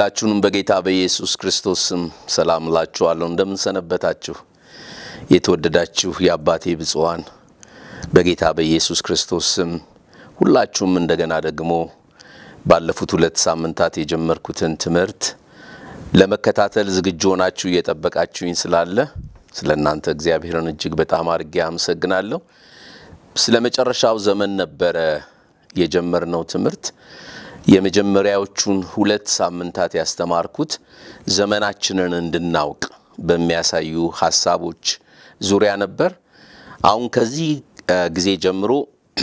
ሁላችሁንም በጌታ በኢየሱስ ክርስቶስ ስም ሰላም እላችኋለሁ። እንደምንሰነበታችሁ የተወደዳችሁ የአባቴ ብፁዓን በጌታ በኢየሱስ ክርስቶስ ስም ሁላችሁም እንደገና ደግሞ ባለፉት ሁለት ሳምንታት የጀመርኩትን ትምህርት ለመከታተል ዝግጁ ሆናችሁ እየጠበቃችሁኝ ስላለ ስለ እናንተ እግዚአብሔርን እጅግ በጣም አድርጌ አመሰግናለሁ። ስለ መጨረሻው ዘመን ነበረ የጀመርነው ትምህርት። የመጀመሪያዎቹን ሁለት ሳምንታት ያስተማርኩት ዘመናችንን እንድናውቅ በሚያሳዩ ሀሳቦች ዙሪያ ነበር። አሁን ከዚህ ጊዜ ጀምሮ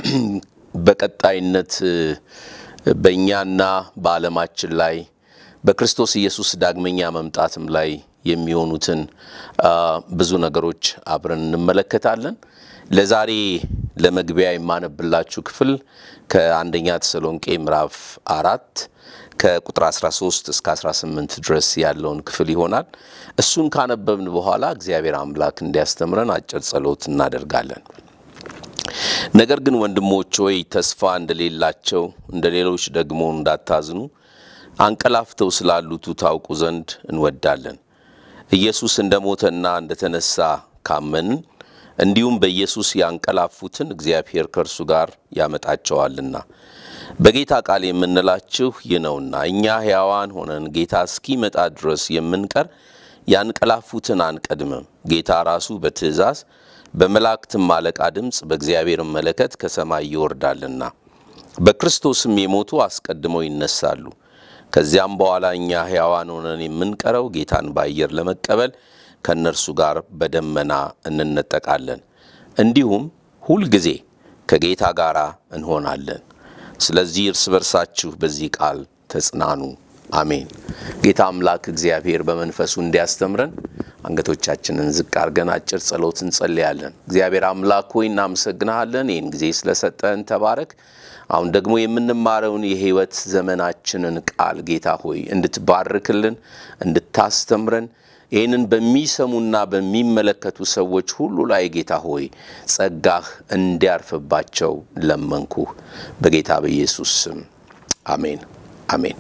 በቀጣይነት በእኛና በዓለማችን ላይ በክርስቶስ ኢየሱስ ዳግመኛ መምጣትም ላይ የሚሆኑትን ብዙ ነገሮች አብረን እንመለከታለን። ለዛሬ ለመግቢያ የማነብላችሁ ክፍል ከአንደኛ ተሰሎንቄ ምዕራፍ አራት ከቁጥር 13 እስከ 18 ድረስ ያለውን ክፍል ይሆናል። እሱን ካነበብን በኋላ እግዚአብሔር አምላክ እንዲያስተምረን አጭር ጸሎት እናደርጋለን። ነገር ግን ወንድሞች ሆይ ተስፋ እንደሌላቸው እንደ ሌሎች ደግሞ እንዳታዝኑ አንቀላፍተው ስላሉቱ ታውቁ ዘንድ እንወዳለን። ኢየሱስ እንደ ሞተና እንደ ተነሳ ካመንን እንዲሁም በኢየሱስ ያንቀላፉትን እግዚአብሔር ከእርሱ ጋር ያመጣቸዋልና በጌታ ቃል የምንላችሁ ይህ ነውና እኛ ሕያዋን ሆነን ጌታ እስኪመጣ ድረስ የምንቀር ያንቀላፉትን አንቀድምም። ጌታ ራሱ በትእዛዝ በመላእክትም አለቃ ድምፅ በእግዚአብሔርም መለከት ከሰማይ ይወርዳልና በክርስቶስም የሞቱ አስቀድመው ይነሳሉ። ከዚያም በኋላ እኛ ሕያዋን ሆነን የምንቀረው ጌታን በአየር ለመቀበል ከእነርሱ ጋር በደመና እንነጠቃለን፣ እንዲሁም ሁልጊዜ ከጌታ ጋር እንሆናለን። ስለዚህ እርስ በርሳችሁ በዚህ ቃል ተጽናኑ። አሜን። ጌታ አምላክ እግዚአብሔር በመንፈሱ እንዲያስተምረን አንገቶቻችንን ዝቅ አድርገን አጭር ጸሎት እንጸልያለን። እግዚአብሔር አምላክ ሆይ እናመሰግንሃለን፣ ይህን ጊዜ ስለሰጠን ተባረክ። አሁን ደግሞ የምንማረውን የሕይወት ዘመናችንን ቃል ጌታ ሆይ እንድትባርክልን፣ እንድታስተምረን ይህንን በሚሰሙና በሚመለከቱ ሰዎች ሁሉ ላይ ጌታ ሆይ ጸጋህ እንዲያርፍባቸው ለመንኩህ። በጌታ በኢየሱስ ስም አሜን፣ አሜን።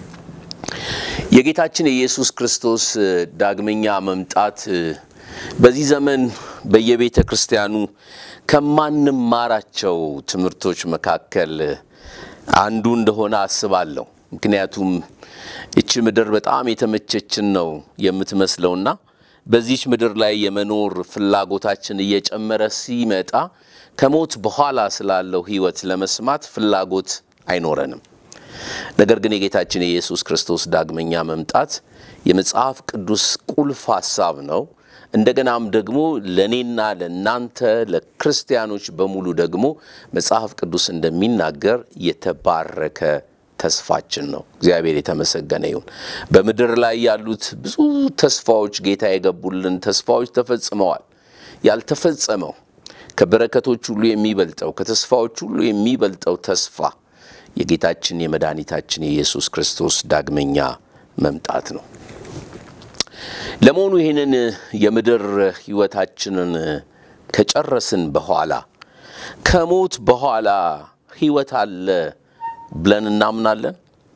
የጌታችን የኢየሱስ ክርስቶስ ዳግመኛ መምጣት በዚህ ዘመን በየቤተ ክርስቲያኑ ከማንማራቸው ትምህርቶች መካከል አንዱ እንደሆነ አስባለሁ። ምክንያቱም ይቺ ምድር በጣም የተመቸችን ነው የምትመስለውና በዚች ምድር ላይ የመኖር ፍላጎታችን እየጨመረ ሲመጣ ከሞት በኋላ ስላለው ሕይወት ለመስማት ፍላጎት አይኖረንም። ነገር ግን የጌታችን የኢየሱስ ክርስቶስ ዳግመኛ መምጣት የመጽሐፍ ቅዱስ ቁልፍ ሐሳብ ነው። እንደገናም ደግሞ ለእኔና ለእናንተ ለክርስቲያኖች በሙሉ ደግሞ መጽሐፍ ቅዱስ እንደሚናገር የተባረከ ተስፋችን ነው። እግዚአብሔር የተመሰገነ ይሁን። በምድር ላይ ያሉት ብዙ ተስፋዎች ጌታ የገቡልን ተስፋዎች ተፈጽመዋል። ያልተፈጸመው ከበረከቶች ሁሉ የሚበልጠው ከተስፋዎች ሁሉ የሚበልጠው ተስፋ የጌታችን የመድኃኒታችን የኢየሱስ ክርስቶስ ዳግመኛ መምጣት ነው። ለመሆኑ ይህንን የምድር ሕይወታችንን ከጨረስን በኋላ ከሞት በኋላ ሕይወት አለ ብለን እናምናለን?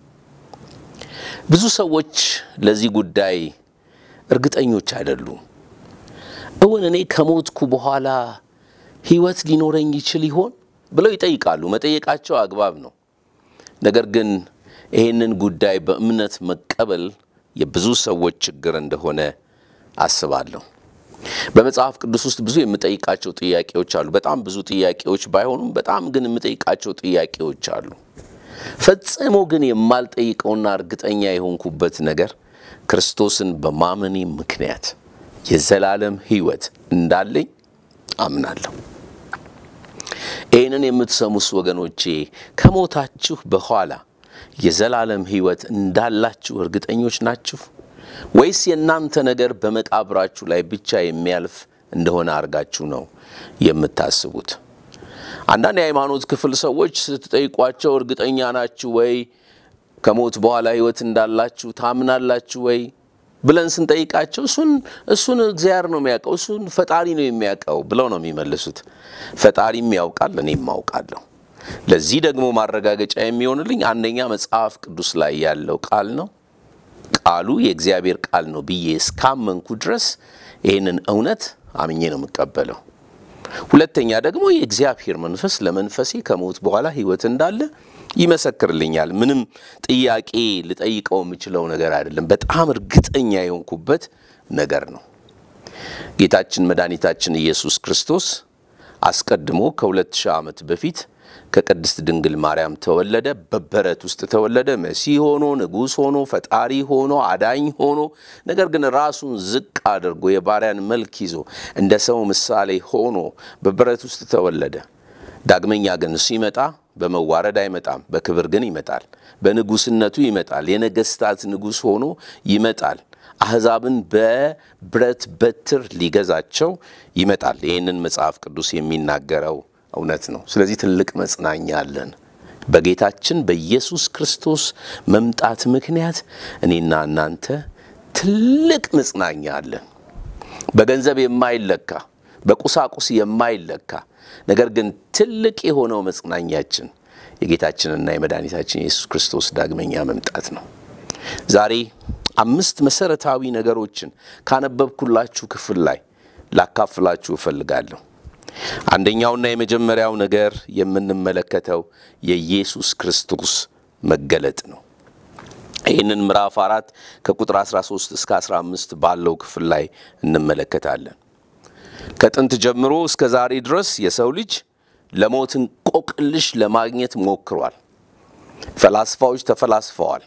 ብዙ ሰዎች ለዚህ ጉዳይ እርግጠኞች አይደሉም። እውን እኔ ከሞትኩ በኋላ ሕይወት ሊኖረኝ ይችል ይሆን ብለው ይጠይቃሉ። መጠየቃቸው አግባብ ነው። ነገር ግን ይህንን ጉዳይ በእምነት መቀበል የብዙ ሰዎች ችግር እንደሆነ አስባለሁ። በመጽሐፍ ቅዱስ ውስጥ ብዙ የምጠይቃቸው ጥያቄዎች አሉ። በጣም ብዙ ጥያቄዎች ባይሆኑም በጣም ግን የምጠይቃቸው ጥያቄዎች አሉ። ፈጽሞ ግን የማልጠይቀውና እርግጠኛ የሆንኩበት ነገር ክርስቶስን በማመኔ ምክንያት የዘላለም ሕይወት እንዳለኝ አምናለሁ። ይህንን የምትሰሙስ ወገኖቼ ከሞታችሁ በኋላ የዘላለም ሕይወት እንዳላችሁ እርግጠኞች ናችሁ? ወይስ የእናንተ ነገር በመቃብራችሁ ላይ ብቻ የሚያልፍ እንደሆነ አድርጋችሁ ነው የምታስቡት? አንዳንድ የሃይማኖት ክፍል ሰዎች ስትጠይቋቸው እርግጠኛ ናችሁ ወይ? ከሞት በኋላ ሕይወት እንዳላችሁ ታምናላችሁ ወይ ብለን ስንጠይቃቸው እሱን እሱን እግዚአብሔር ነው የሚያውቀው፣ እሱን ፈጣሪ ነው የሚያውቀው ብለው ነው የሚመልሱት። ፈጣሪም ያውቃል፣ እኔም አውቃለሁ። ለዚህ ደግሞ ማረጋገጫ የሚሆንልኝ አንደኛ መጽሐፍ ቅዱስ ላይ ያለው ቃል ነው። ቃሉ የእግዚአብሔር ቃል ነው ብዬ እስካመንኩ ድረስ ይህንን እውነት አምኜ ነው የምቀበለው። ሁለተኛ ደግሞ የእግዚአብሔር መንፈስ ለመንፈሴ ከሞት በኋላ ሕይወት እንዳለ ይመሰክርልኛል። ምንም ጥያቄ ልጠይቀው የምችለው ነገር አይደለም። በጣም እርግጠኛ የሆንኩበት ነገር ነው። ጌታችን መድኃኒታችን ኢየሱስ ክርስቶስ አስቀድሞ ከሁለት ሺህ ዓመት በፊት ከቅድስት ድንግል ማርያም ተወለደ። በበረት ውስጥ ተወለደ። መሲህ ሆኖ ንጉሥ ሆኖ ፈጣሪ ሆኖ አዳኝ ሆኖ ነገር ግን ራሱን ዝቅ አድርጎ የባሪያን መልክ ይዞ እንደ ሰው ምሳሌ ሆኖ በበረት ውስጥ ተወለደ። ዳግመኛ ግን ሲመጣ በመዋረድ አይመጣም፣ በክብር ግን ይመጣል። በንጉሥነቱ ይመጣል። የነገሥታት ንጉሥ ሆኖ ይመጣል። አሕዛብን በብረት በትር ሊገዛቸው ይመጣል። ይህንን መጽሐፍ ቅዱስ የሚናገረው እውነት ነው። ስለዚህ ትልቅ መጽናኛ አለን። በጌታችን በኢየሱስ ክርስቶስ መምጣት ምክንያት እኔና እናንተ ትልቅ መጽናኛ አለን። በገንዘብ የማይለካ በቁሳቁስ የማይለካ ነገር ግን ትልቅ የሆነው መጽናኛችን የጌታችንና የመድኃኒታችን የኢየሱስ ክርስቶስ ዳግመኛ መምጣት ነው። ዛሬ አምስት መሰረታዊ ነገሮችን ካነበብኩላችሁ ክፍል ላይ ላካፍላችሁ እፈልጋለሁ። አንደኛውና የመጀመሪያው ነገር የምንመለከተው የኢየሱስ ክርስቶስ መገለጥ ነው። ይህንን ምዕራፍ አራት ከቁጥር 13 እስከ 15 ባለው ክፍል ላይ እንመለከታለን። ከጥንት ጀምሮ እስከ ዛሬ ድረስ የሰው ልጅ ለሞት እንቆቅልሽ ለማግኘት ሞክሯል። ፈላስፋዎች ተፈላስፈዋል።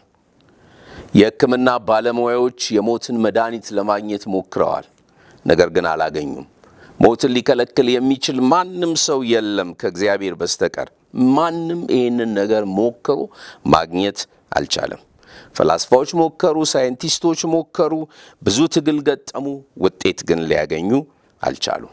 የሕክምና ባለሙያዎች የሞትን መድኃኒት ለማግኘት ሞክረዋል፣ ነገር ግን አላገኙም። ሞትን ሊከለክል የሚችል ማንም ሰው የለም ከእግዚአብሔር በስተቀር። ማንም ይህንን ነገር ሞክሮ ማግኘት አልቻለም። ፈላስፋዎች ሞከሩ፣ ሳይንቲስቶች ሞከሩ፣ ብዙ ትግል ገጠሙ፣ ውጤት ግን ሊያገኙ አልቻሉ።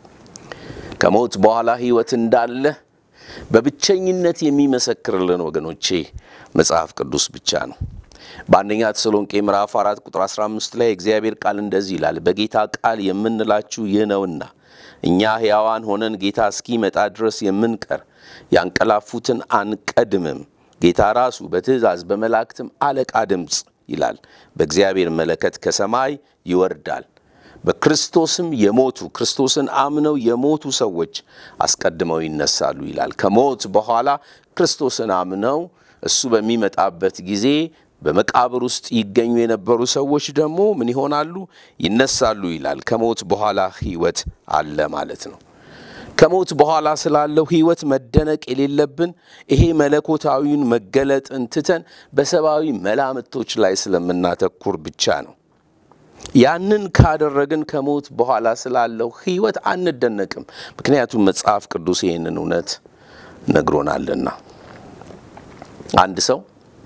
ከሞት በኋላ ሕይወት እንዳለ በብቸኝነት የሚመሰክርልን ወገኖቼ መጽሐፍ ቅዱስ ብቻ ነው። በአንደኛ ተሰሎንቄ ምዕራፍ 4 ቁጥር 15 ላይ እግዚአብሔር ቃል እንደዚህ ይላል፣ በጌታ ቃል የምንላችሁ ይህ ነውና እኛ ሕያዋን ሆነን ጌታ እስኪመጣ ድረስ የምንቀር ያንቀላፉትን አንቀድምም። ጌታ ራሱ በትእዛዝ በመላእክትም አለቃ ድምፅ ይላል፣ በእግዚአብሔር መለከት ከሰማይ ይወርዳል። በክርስቶስም የሞቱ ክርስቶስን አምነው የሞቱ ሰዎች አስቀድመው ይነሳሉ ይላል። ከሞት በኋላ ክርስቶስን አምነው እሱ በሚመጣበት ጊዜ በመቃብር ውስጥ ይገኙ የነበሩ ሰዎች ደግሞ ምን ይሆናሉ? ይነሳሉ ይላል። ከሞት በኋላ ሕይወት አለ ማለት ነው። ከሞት በኋላ ስላለው ሕይወት መደነቅ የሌለብን ይሄ መለኮታዊውን መገለጥን ትተን በሰብአዊ መላምቶች ላይ ስለምናተኩር ብቻ ነው። ያንን ካደረግን ከሞት በኋላ ስላለው ሕይወት አንደነቅም። ምክንያቱም መጽሐፍ ቅዱስ ይህንን እውነት ነግሮናልና አንድ ሰው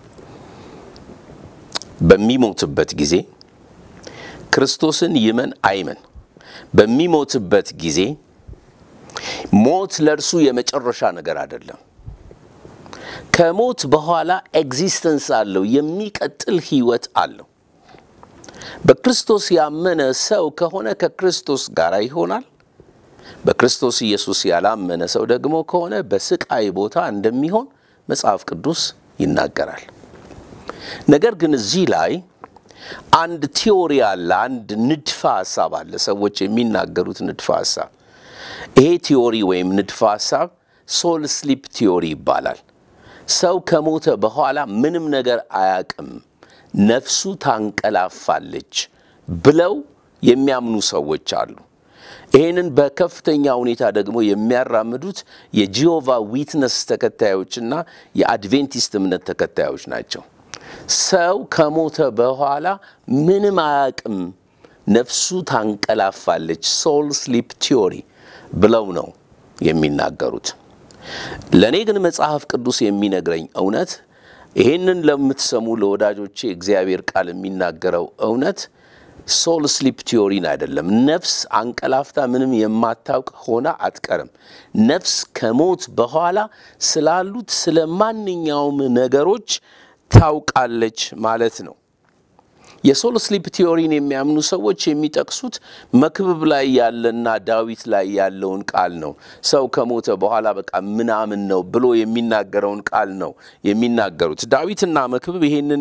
በሚሞትበት ጊዜ ክርስቶስን ይመን አይመን በሚሞትበት ጊዜ ሞት ለእርሱ የመጨረሻ ነገር አይደለም። ከሞት በኋላ ኤግዚስተንስ አለው፣ የሚቀጥል ህይወት አለው። በክርስቶስ ያመነ ሰው ከሆነ ከክርስቶስ ጋር ይሆናል። በክርስቶስ ኢየሱስ ያላመነ ሰው ደግሞ ከሆነ በስቃይ ቦታ እንደሚሆን መጽሐፍ ቅዱስ ይናገራል። ነገር ግን እዚህ ላይ አንድ ቲዎሪ አለ፣ አንድ ንድፈ ሀሳብ አለ፣ ሰዎች የሚናገሩት ንድፈ ሀሳብ። ይሄ ቲዎሪ ወይም ንድፈ ሀሳብ ሶል ስሊፕ ቲዎሪ ይባላል። ሰው ከሞተ በኋላ ምንም ነገር አያቅም፣ ነፍሱ ታንቀላፋለች ብለው የሚያምኑ ሰዎች አሉ። ይህንን በከፍተኛ ሁኔታ ደግሞ የሚያራምዱት የጂሆቫ ዊትነስ ተከታዮችና የአድቬንቲስት እምነት ተከታዮች ናቸው። ሰው ከሞተ በኋላ ምንም አያቅም፣ ነፍሱ ታንቀላፋለች፣ ሶል ስሊፕ ቲዮሪ ብለው ነው የሚናገሩት። ለእኔ ግን መጽሐፍ ቅዱስ የሚነግረኝ እውነት ይህንን ለምትሰሙ ለወዳጆቼ እግዚአብሔር ቃል የሚናገረው እውነት ሶል ስሊፕ ቲዮሪን አይደለም። ነፍስ አንቀላፍታ ምንም የማታውቅ ሆና አትቀርም። ነፍስ ከሞት በኋላ ስላሉት ስለ ማንኛውም ነገሮች ታውቃለች ማለት ነው። የሶል ስሊፕ ቲዮሪን የሚያምኑ ሰዎች የሚጠቅሱት መክብብ ላይ ያለና ዳዊት ላይ ያለውን ቃል ነው። ሰው ከሞተ በኋላ በቃ ምናምን ነው ብሎ የሚናገረውን ቃል ነው የሚናገሩት። ዳዊትና መክብብ ይሄንን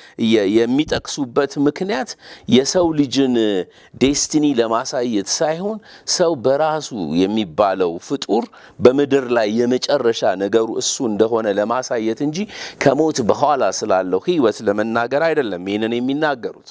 የሚጠቅሱበት ምክንያት የሰው ልጅን ዴስቲኒ ለማሳየት ሳይሆን ሰው በራሱ የሚባለው ፍጡር በምድር ላይ የመጨረሻ ነገሩ እሱ እንደሆነ ለማሳየት እንጂ ከሞት በኋላ ስላለው ሕይወት ለመናገር አይደለም ይህንን የሚናገሩት።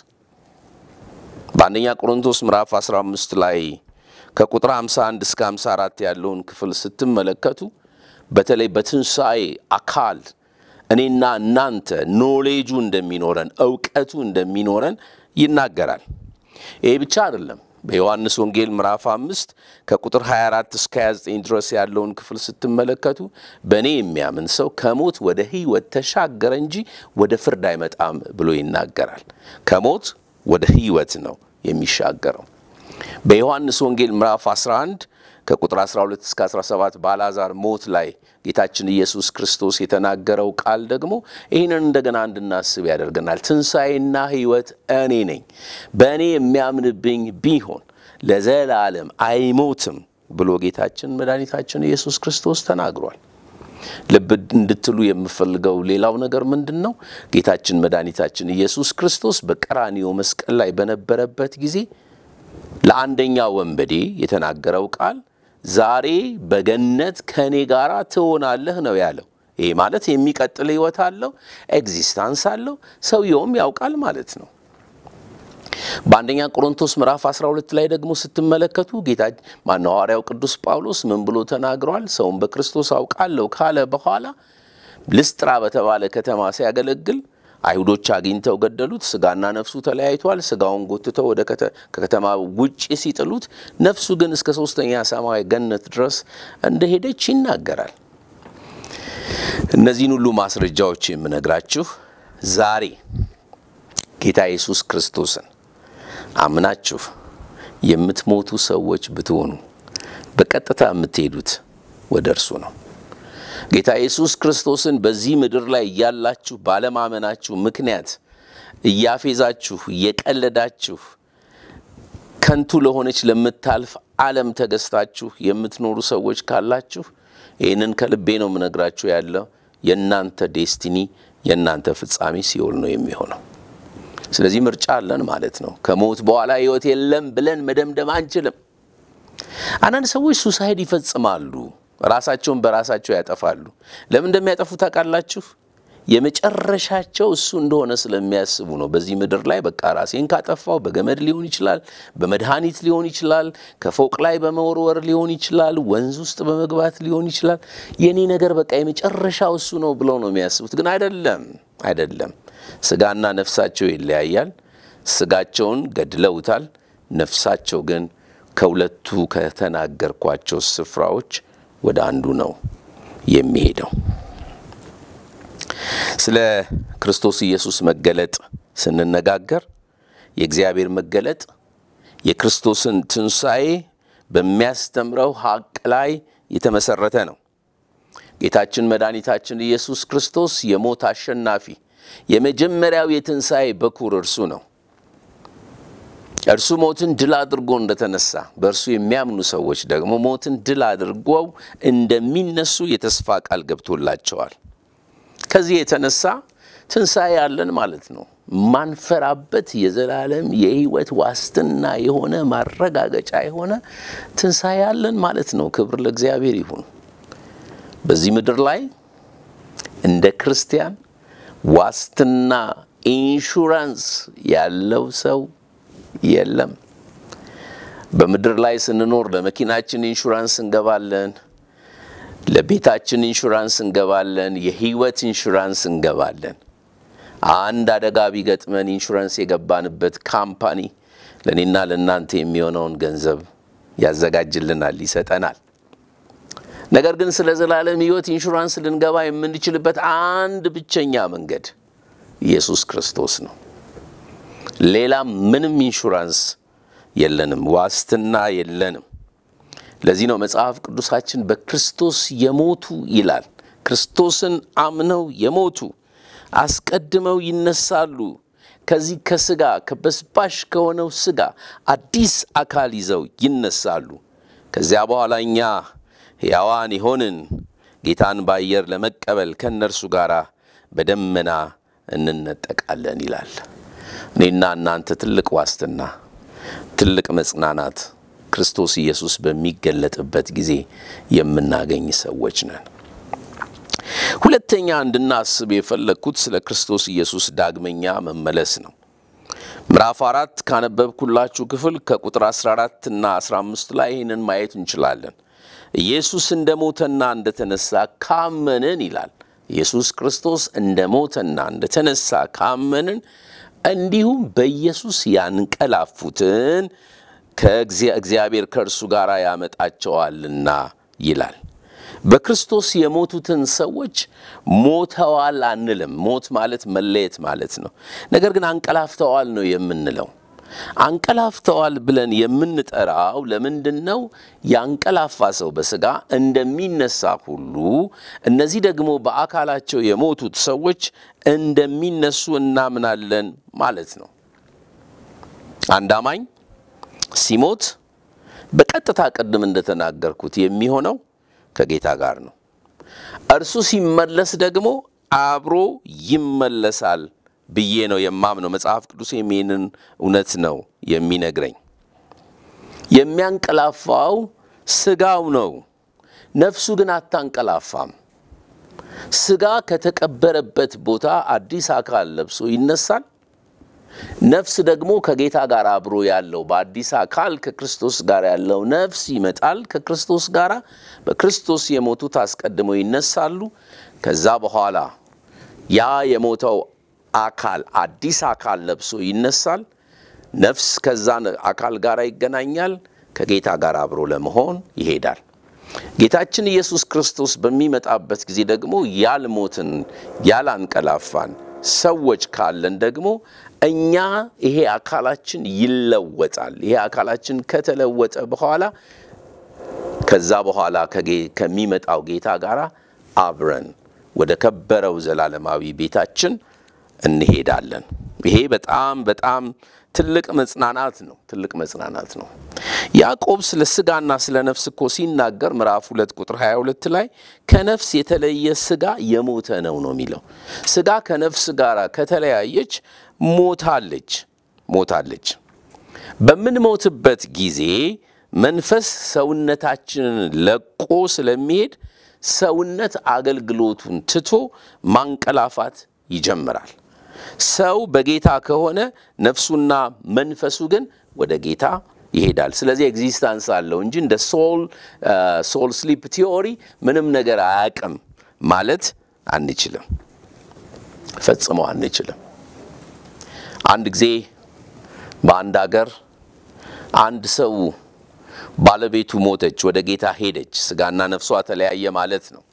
በአንደኛ ቆሮንቶስ ምዕራፍ 15 ላይ ከቁጥር 51 እስከ 54 ያለውን ክፍል ስትመለከቱ በተለይ በትንሣኤ አካል እኔና እናንተ ኖሌጁ እንደሚኖረን እውቀቱ እንደሚኖረን ይናገራል። ይህ ብቻ አይደለም። በዮሐንስ ወንጌል ምዕራፍ አምስት ከቁጥር 24 እስከ 29 ድረስ ያለውን ክፍል ስትመለከቱ በእኔ የሚያምን ሰው ከሞት ወደ ሕይወት ተሻገረ እንጂ ወደ ፍርድ አይመጣም ብሎ ይናገራል። ከሞት ወደ ሕይወት ነው የሚሻገረው። በዮሐንስ ወንጌል ምዕራፍ 11 ከቁጥር 12 እስከ 17 በአልዓዛር ሞት ላይ ጌታችን ኢየሱስ ክርስቶስ የተናገረው ቃል ደግሞ ይህንን እንደገና እንድናስብ ያደርገናል። ትንሣኤና ሕይወት እኔ ነኝ፣ በእኔ የሚያምንብኝ ቢሆን ለዘላለም አይሞትም ብሎ ጌታችን መድኃኒታችን ኢየሱስ ክርስቶስ ተናግሯል። ልብ እንድትሉ የምፈልገው ሌላው ነገር ምንድን ነው? ጌታችን መድኃኒታችን ኢየሱስ ክርስቶስ በቀራኒዮ መስቀል ላይ በነበረበት ጊዜ ለአንደኛ ወንበዴ የተናገረው ቃል ዛሬ በገነት ከእኔ ጋር ትሆናለህ ነው ያለው። ይህ ማለት የሚቀጥል ሕይወት አለው፣ ኤግዚስታንስ አለው፣ ሰውየውም ያውቃል ማለት ነው። በአንደኛ ቆሮንቶስ ምዕራፍ 12 ላይ ደግሞ ስትመለከቱ ጌታ ማነው ሐዋርያው ቅዱስ ጳውሎስ ምን ብሎ ተናግሯል? ሰውን በክርስቶስ አውቃለሁ ካለ በኋላ ልስጥራ በተባለ ከተማ ሲያገለግል አይሁዶች አግኝተው ገደሉት። ስጋና ነፍሱ ተለያይቷል። ስጋውን ጎትተው ወደ ከከተማ ውጭ ሲጥሉት፣ ነፍሱ ግን እስከ ሶስተኛ ሰማይ ገነት ድረስ እንደሄደች ይናገራል። እነዚህን ሁሉ ማስረጃዎች የምነግራችሁ ዛሬ ጌታ ኢየሱስ ክርስቶስን አምናችሁ የምትሞቱ ሰዎች ብትሆኑ በቀጥታ የምትሄዱት ወደ እርሱ ነው። ጌታ ኢየሱስ ክርስቶስን በዚህ ምድር ላይ እያላችሁ ባለማመናችሁ ምክንያት እያፌዛችሁ እየቀለዳችሁ ከንቱ ለሆነች ለምታልፍ ዓለም ተገዝታችሁ የምትኖሩ ሰዎች ካላችሁ ይህንን ከልቤ ነው የምነግራችሁ። ያለው የእናንተ ዴስቲኒ የእናንተ ፍጻሜ ሲኦል ነው የሚሆነው። ስለዚህ ምርጫ አለን ማለት ነው። ከሞት በኋላ ሕይወት የለም ብለን መደምደም አንችልም። አንዳንድ ሰዎች ሱሳይድ ይፈጽማሉ። ራሳቸውን በራሳቸው ያጠፋሉ። ለምን እንደሚያጠፉ ታውቃላችሁ? የመጨረሻቸው እሱ እንደሆነ ስለሚያስቡ ነው። በዚህ ምድር ላይ በቃ ራሴን ካጠፋው በገመድ ሊሆን ይችላል፣ በመድኃኒት ሊሆን ይችላል፣ ከፎቅ ላይ በመወርወር ሊሆን ይችላል፣ ወንዝ ውስጥ በመግባት ሊሆን ይችላል። የኔ ነገር በቃ የመጨረሻው እሱ ነው ብለው ነው የሚያስቡት። ግን አይደለም፣ አይደለም። ስጋና ነፍሳቸው ይለያያል። ስጋቸውን ገድለውታል። ነፍሳቸው ግን ከሁለቱ ከተናገርኳቸው ስፍራዎች ወደ አንዱ ነው የሚሄደው። ስለ ክርስቶስ ኢየሱስ መገለጥ ስንነጋገር የእግዚአብሔር መገለጥ የክርስቶስን ትንሣኤ በሚያስተምረው ሀቅ ላይ የተመሰረተ ነው። ጌታችን መድኃኒታችን ኢየሱስ ክርስቶስ የሞት አሸናፊ የመጀመሪያው የትንሣኤ በኩር እርሱ ነው። እርሱ ሞትን ድል አድርጎ እንደተነሳ በእርሱ የሚያምኑ ሰዎች ደግሞ ሞትን ድል አድርገው እንደሚነሱ የተስፋ ቃል ገብቶላቸዋል። ከዚህ የተነሳ ትንሣኤ ያለን ማለት ነው። ማንፈራበት የዘላለም የሕይወት ዋስትና የሆነ ማረጋገጫ የሆነ ትንሣኤ ያለን ማለት ነው። ክብር ለእግዚአብሔር ይሁን። በዚህ ምድር ላይ እንደ ክርስቲያን ዋስትና ኢንሹራንስ ያለው ሰው የለም። በምድር ላይ ስንኖር ለመኪናችን ኢንሹራንስ እንገባለን፣ ለቤታችን ኢንሹራንስ እንገባለን፣ የህይወት ኢንሹራንስ እንገባለን። አንድ አደጋ ቢገጥመን ኢንሹራንስ የገባንበት ካምፓኒ ለእኔና ለእናንተ የሚሆነውን ገንዘብ ያዘጋጅልናል፣ ይሰጠናል። ነገር ግን ስለ ዘላለም ህይወት ኢንሹራንስ ልንገባ የምንችልበት አንድ ብቸኛ መንገድ ኢየሱስ ክርስቶስ ነው። ሌላ ምንም ኢንሹራንስ የለንም፣ ዋስትና የለንም። ለዚህ ነው መጽሐፍ ቅዱሳችን በክርስቶስ የሞቱ ይላል። ክርስቶስን አምነው የሞቱ አስቀድመው ይነሳሉ፣ ከዚህ ከስጋ ከበስባሽ ከሆነው ስጋ አዲስ አካል ይዘው ይነሳሉ። ከዚያ በኋላ እኛ ሕያዋን የሆንን ጌታን በአየር ለመቀበል ከእነርሱ ጋር በደመና እንነጠቃለን ይላል። እኔና እናንተ ትልቅ ዋስትና፣ ትልቅ መጽናናት ክርስቶስ ኢየሱስ በሚገለጥበት ጊዜ የምናገኝ ሰዎች ነን። ሁለተኛ እንድናስብ የፈለግኩት ስለ ክርስቶስ ኢየሱስ ዳግመኛ መመለስ ነው። ምዕራፍ አራት ካነበብኩላችሁ ክፍል ከቁጥር 14 እና 15 ላይ ይህንን ማየት እንችላለን። ኢየሱስ እንደ ሞተና እንደተነሳ ካመንን ይላል። ኢየሱስ ክርስቶስ እንደ ሞተና እንደተነሳ ካመንን እንዲሁም በኢየሱስ ያንቀላፉትን ከእግዚአብሔር ከእርሱ ጋር ያመጣቸዋልና ይላል። በክርስቶስ የሞቱትን ሰዎች ሞተዋል አንልም። ሞት ማለት መለየት ማለት ነው። ነገር ግን አንቀላፍተዋል ነው የምንለው። አንቀላፍተዋል ብለን የምንጠራው ለምንድን ነው? ያንቀላፋ ሰው በሥጋ እንደሚነሳ ሁሉ እነዚህ ደግሞ በአካላቸው የሞቱት ሰዎች እንደሚነሱ እናምናለን ማለት ነው። አንድ አማኝ ሲሞት በቀጥታ ቅድም እንደተናገርኩት የሚሆነው ከጌታ ጋር ነው። እርሱ ሲመለስ ደግሞ አብሮ ይመለሳል ብዬ ነው የማምነው። መጽሐፍ ቅዱስ ይህንን እውነት ነው የሚነግረኝ። የሚያንቀላፋው ስጋው ነው፣ ነፍሱ ግን አታንቀላፋም። ስጋ ከተቀበረበት ቦታ አዲስ አካል ለብሶ ይነሳል። ነፍስ ደግሞ ከጌታ ጋር አብሮ ያለው በአዲስ አካል ከክርስቶስ ጋር ያለው ነፍስ ይመጣል ከክርስቶስ ጋር። በክርስቶስ የሞቱት አስቀድመው ይነሳሉ። ከዛ በኋላ ያ የሞተው አካል አዲስ አካል ለብሶ ይነሳል። ነፍስ ከዛ አካል ጋር ይገናኛል፣ ከጌታ ጋር አብሮ ለመሆን ይሄዳል። ጌታችን ኢየሱስ ክርስቶስ በሚመጣበት ጊዜ ደግሞ ያልሞትን ያላንቀላፋን ሰዎች ካለን ደግሞ እኛ ይሄ አካላችን ይለወጣል። ይሄ አካላችን ከተለወጠ በኋላ ከዛ በኋላ ከሚመጣው ጌታ ጋር አብረን ወደ ከበረው ዘላለማዊ ቤታችን እንሄዳለን። ይሄ በጣም በጣም ትልቅ መጽናናት ነው። ትልቅ መጽናናት ነው። ያዕቆብ ስለ ስጋና ስለ ነፍስ እኮ ሲናገር ምዕራፍ ሁለት ቁጥር 22 ላይ ከነፍስ የተለየ ስጋ የሞተ ነው ነው የሚለው። ስጋ ከነፍስ ጋር ከተለያየች ሞታለች ሞታለች። በምንሞትበት ጊዜ መንፈስ ሰውነታችንን ለቆ ስለሚሄድ ሰውነት አገልግሎቱን ትቶ ማንቀላፋት ይጀምራል። ሰው በጌታ ከሆነ ነፍሱና መንፈሱ ግን ወደ ጌታ ይሄዳል። ስለዚህ ኤግዚስታንስ አለው እንጂ እንደ ሶል ሶል ስሊፕ ቲዮሪ ምንም ነገር አያውቅም ማለት አንችልም፣ ፈጽሞ አንችልም። አንድ ጊዜ በአንድ አገር አንድ ሰው ባለቤቱ ሞተች፣ ወደ ጌታ ሄደች። ስጋና ነፍሷ ተለያየ ማለት ነው።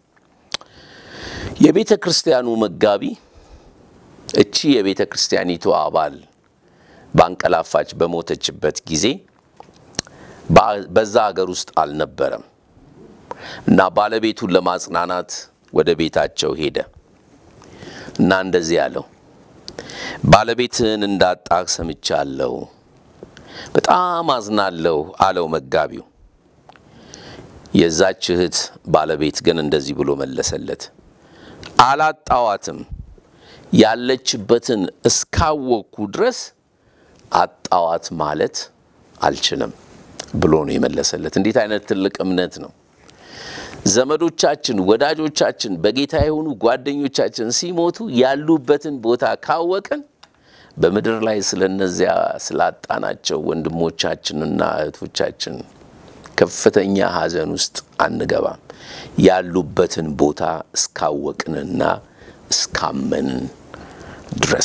የቤተ ክርስቲያኑ መጋቢ እቺ የቤተ ክርስቲያኒቱ አባል ባንቀላፋች በሞተችበት ጊዜ በዛ ሀገር ውስጥ አልነበረም እና ባለቤቱን ለማጽናናት ወደ ቤታቸው ሄደ እና እንደዚህ ያለው ባለቤትህን እንዳጣህ ሰምቻለሁ፣ በጣም አዝናለሁ አለው መጋቢው። የዛች እህት ባለቤት ግን እንደዚህ ብሎ መለሰለት፣ አላጣዋትም ያለችበትን እስካወቅኩ ድረስ አጣዋት ማለት አልችልም ብሎ ነው የመለሰለት። እንዴት አይነት ትልቅ እምነት ነው! ዘመዶቻችን፣ ወዳጆቻችን፣ በጌታ የሆኑ ጓደኞቻችን ሲሞቱ ያሉበትን ቦታ ካወቅን በምድር ላይ ስለነዚያ ስላጣናቸው ወንድሞቻችንና እህቶቻችን ከፍተኛ ሐዘን ውስጥ አንገባም። ያሉበትን ቦታ እስካወቅንና እስካመንን ድረስ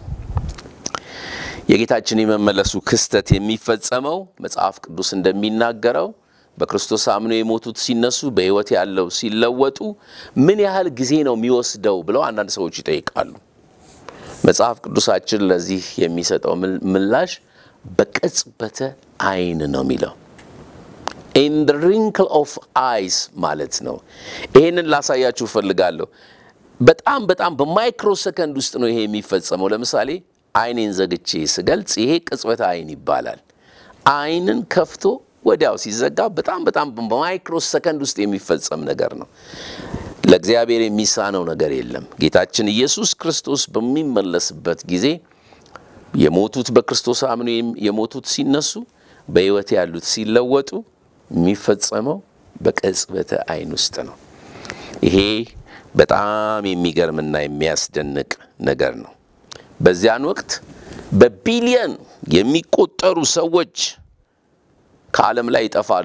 የጌታችን የመመለሱ ክስተት የሚፈጸመው መጽሐፍ ቅዱስ እንደሚናገረው በክርስቶስ አምነው የሞቱት ሲነሱ፣ በሕይወት ያለው ሲለወጡ ምን ያህል ጊዜ ነው የሚወስደው ብለው አንዳንድ ሰዎች ይጠይቃሉ። መጽሐፍ ቅዱሳችን ለዚህ የሚሰጠው ምላሽ በቅጽበተ ዓይን ነው የሚለው ኢን ዘ ሪንክል ኦፍ አይስ ማለት ነው። ይሄንን ላሳያችሁ እፈልጋለሁ። በጣም በጣም በማይክሮ ሰከንድ ውስጥ ነው ይሄ የሚፈጸመው። ለምሳሌ አይኔን ዘግቼ ስገልጽ ይሄ ቅጽበተ አይን ይባላል። አይንን ከፍቶ ወዲያው ሲዘጋ በጣም በጣም በማይክሮ ሰከንድ ውስጥ የሚፈጸም ነገር ነው። ለእግዚአብሔር የሚሳነው ነገር የለም። ጌታችን ኢየሱስ ክርስቶስ በሚመለስበት ጊዜ የሞቱት በክርስቶስ አምነው የሞቱት ሲነሱ፣ በሕይወት ያሉት ሲለወጡ የሚፈጸመው በቅጽበተ አይን ውስጥ ነው። ይሄ በጣም የሚገርምና የሚያስደንቅ ነገር ነው። በዚያን ወቅት በቢሊየን የሚቆጠሩ ሰዎች ከዓለም ላይ ይጠፋሉ።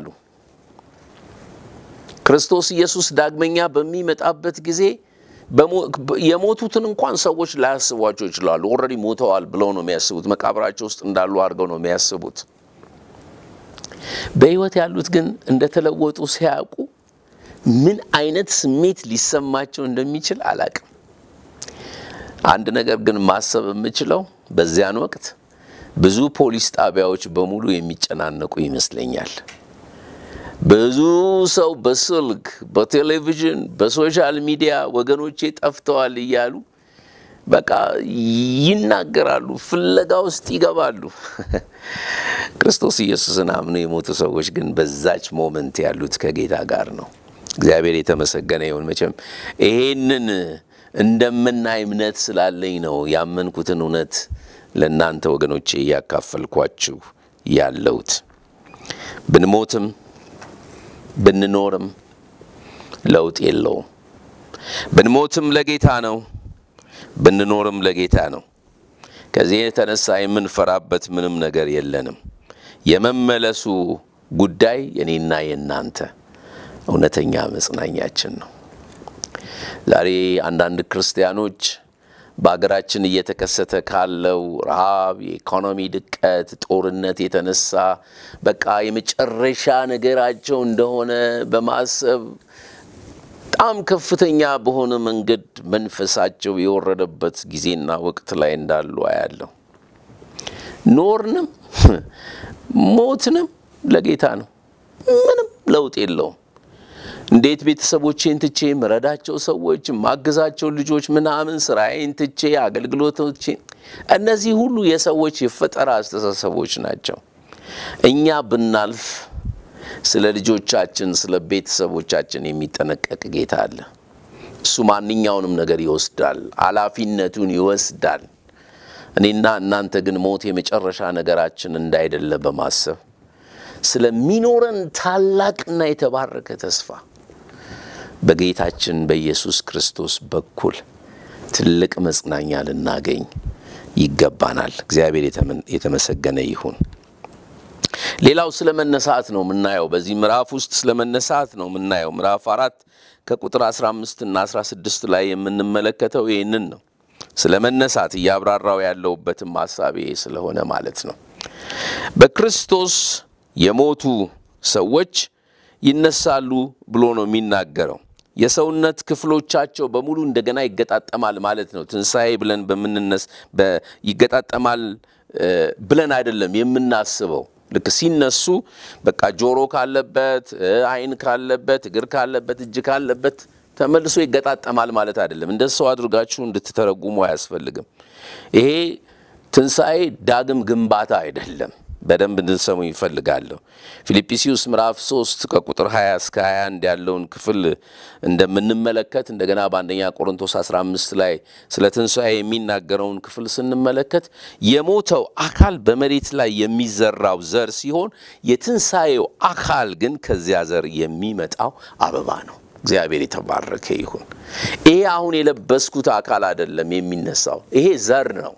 ክርስቶስ ኢየሱስ ዳግመኛ በሚመጣበት ጊዜ የሞቱትን እንኳን ሰዎች ላያስቧቸው ይችላሉ። ኦልሬዲ ሞተዋል ብለው ነው የሚያስቡት። መቃብራቸው ውስጥ እንዳሉ አድርገው ነው የሚያስቡት። በሕይወት ያሉት ግን እንደተለወጡ ሲያውቁ ምን አይነት ስሜት ሊሰማቸው እንደሚችል አላቅም። አንድ ነገር ግን ማሰብ የምችለው በዚያን ወቅት ብዙ ፖሊስ ጣቢያዎች በሙሉ የሚጨናነቁ ይመስለኛል። ብዙ ሰው በስልክ፣ በቴሌቪዥን፣ በሶሻል ሚዲያ ወገኖቼ ጠፍተዋል እያሉ በቃ ይናገራሉ፣ ፍለጋ ውስጥ ይገባሉ። ክርስቶስ ኢየሱስን አምነው የሞቱ ሰዎች ግን በዛች ሞመንት ያሉት ከጌታ ጋር ነው። እግዚአብሔር የተመሰገነ ይሁን። መቼም ይሄንን እንደምናይ እምነት ስላለኝ ነው ያመንኩትን እውነት ለእናንተ ወገኖቼ እያካፈልኳችሁ ያለሁት። ብንሞትም ብንኖርም ለውጥ የለውም። ብንሞትም ለጌታ ነው፣ ብንኖርም ለጌታ ነው። ከዚህ የተነሳ የምንፈራበት ምንም ነገር የለንም። የመመለሱ ጉዳይ የኔና የእናንተ እውነተኛ መጽናኛችን ነው። ዛሬ አንዳንድ ክርስቲያኖች በሀገራችን እየተከሰተ ካለው ረሃብ፣ የኢኮኖሚ ድቀት፣ ጦርነት የተነሳ በቃ የመጨረሻ ነገራቸው እንደሆነ በማሰብ በጣም ከፍተኛ በሆነ መንገድ መንፈሳቸው የወረደበት ጊዜና ወቅት ላይ እንዳሉ አያለሁ። ኖርንም ሞትንም ለጌታ ነው። ምንም ለውጥ የለውም። እንዴት ቤተሰቦቼን ትቼ ምረዳቸው ሰዎች ማግዛቸው ልጆች ምናምን ስራዬን ትቼ አገልግሎቶቼን እነዚህ ሁሉ የሰዎች የፈጠራ አስተሳሰቦች ናቸው። እኛ ብናልፍ ስለ ልጆቻችን ስለ ቤተሰቦቻችን የሚጠነቀቅ ጌታ አለ። እሱ ማንኛውንም ነገር ይወስዳል፣ ኃላፊነቱን ይወስዳል። እኔና እናንተ ግን ሞት የመጨረሻ ነገራችን እንዳይደለ በማሰብ ስለሚኖረን ታላቅና የተባረከ ተስፋ በጌታችን በኢየሱስ ክርስቶስ በኩል ትልቅ መጽናኛ ልናገኝ ይገባናል። እግዚአብሔር የተመሰገነ ይሁን። ሌላው ስለ መነሳት ነው የምናየው። በዚህ ምዕራፍ ውስጥ ስለ መነሳት ነው የምናየው። ምዕራፍ አራት ከቁጥር 15 እና 16 ላይ የምንመለከተው ይህንን ነው። ስለ መነሳት እያብራራው ያለውበትም ሀሳቤ ስለሆነ ማለት ነው። በክርስቶስ የሞቱ ሰዎች ይነሳሉ ብሎ ነው የሚናገረው። የሰውነት ክፍሎቻቸው በሙሉ እንደገና ይገጣጠማል ማለት ነው። ትንሣኤ ብለን በምንነስ ይገጣጠማል ብለን አይደለም የምናስበው። ልክ ሲነሱ በቃ ጆሮ ካለበት፣ ዓይን ካለበት፣ እግር ካለበት፣ እጅ ካለበት ተመልሶ ይገጣጠማል ማለት አይደለም። እንደ ሰው አድርጋችሁ እንድትተረጉሙ አያስፈልግም። ይሄ ትንሣኤ ዳግም ግንባታ አይደለም። በደንብ እንድንሰሙ ይፈልጋለሁ። ፊልጵስዩስ ምዕራፍ 3 ከቁጥር 20 እስከ 21 ያለውን ክፍል እንደምንመለከት እንደገና በአንደኛ ቆሮንቶስ 15 ላይ ስለ ትንሣኤ የሚናገረውን ክፍል ስንመለከት የሞተው አካል በመሬት ላይ የሚዘራው ዘር ሲሆን የትንሣኤው አካል ግን ከዚያ ዘር የሚመጣው አበባ ነው። እግዚአብሔር የተባረከ ይሁን። ይሄ አሁን የለበስኩት አካል አይደለም የሚነሳው፣ ይሄ ዘር ነው።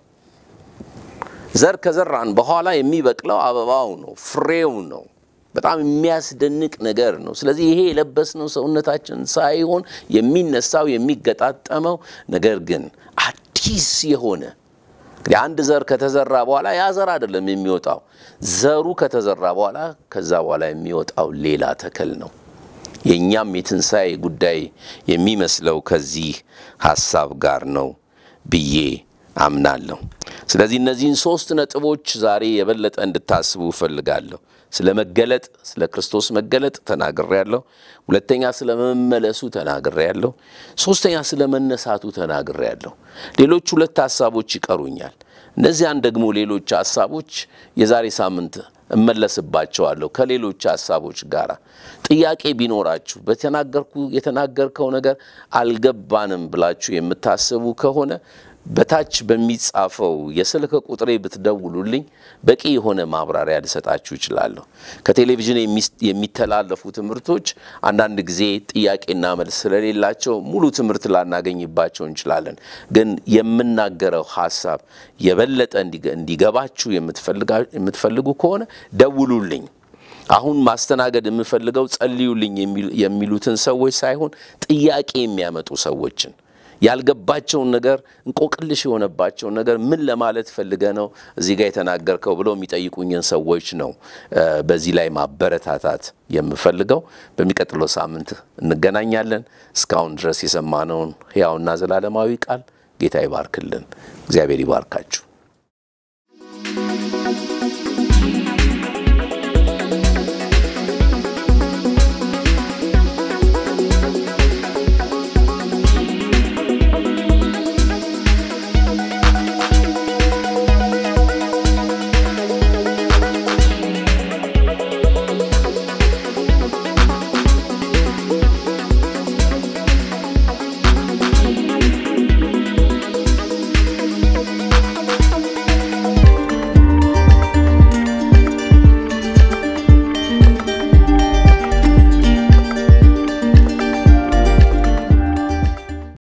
ዘር ከዘራን በኋላ የሚበቅለው አበባው ነው፣ ፍሬው ነው። በጣም የሚያስደንቅ ነገር ነው። ስለዚህ ይሄ የለበስነው ሰውነታችን ሳይሆን የሚነሳው የሚገጣጠመው ነገር ግን አዲስ የሆነ እንግዲህ አንድ ዘር ከተዘራ በኋላ ያ ዘር አይደለም የሚወጣው። ዘሩ ከተዘራ በኋላ ከዛ በኋላ የሚወጣው ሌላ ተክል ነው። የእኛም የትንሣኤ ጉዳይ የሚመስለው ከዚህ ሀሳብ ጋር ነው ብዬ አምናለሁ። ስለዚህ እነዚህን ሶስት ነጥቦች ዛሬ የበለጠ እንድታስቡ እፈልጋለሁ። ስለ መገለጥ፣ ስለ ክርስቶስ መገለጥ ተናግሬያለሁ። ሁለተኛ ስለ መመለሱ ተናግሬያለሁ። ሶስተኛ ስለ መነሳቱ ተናግሬያለሁ። ሌሎች ሁለት ሀሳቦች ይቀሩኛል። እነዚያን ደግሞ ሌሎች ሀሳቦች የዛሬ ሳምንት እመለስባቸዋለሁ ከሌሎች ሀሳቦች ጋር። ጥያቄ ቢኖራችሁ በተናገርኩ የተናገርከው ነገር አልገባንም ብላችሁ የምታስቡ ከሆነ በታች በሚጻፈው የስልክ ቁጥሬ ብትደውሉልኝ በቂ የሆነ ማብራሪያ ልሰጣችሁ እችላለሁ። ከቴሌቪዥን የሚተላለፉ ትምህርቶች አንዳንድ ጊዜ ጥያቄና መልስ ስለሌላቸው ሙሉ ትምህርት ላናገኝባቸው እንችላለን። ግን የምናገረው ሀሳብ የበለጠ እንዲገባችሁ የምትፈልጉ ከሆነ ደውሉልኝ። አሁን ማስተናገድ የምፈልገው ጸልዩልኝ የሚሉትን ሰዎች ሳይሆን ጥያቄ የሚያመጡ ሰዎችን ያልገባቸውን ነገር እንቆቅልሽ የሆነባቸውን ነገር ምን ለማለት ፈልገ ነው እዚህ ጋር የተናገርከው ብለው የሚጠይቁኝን ሰዎች ነው በዚህ ላይ ማበረታታት የምፈልገው። በሚቀጥለው ሳምንት እንገናኛለን። እስካሁን ድረስ የሰማነውን ሕያውና ዘላለማዊ ቃል ጌታ ይባርክልን። እግዚአብሔር ይባርካችሁ።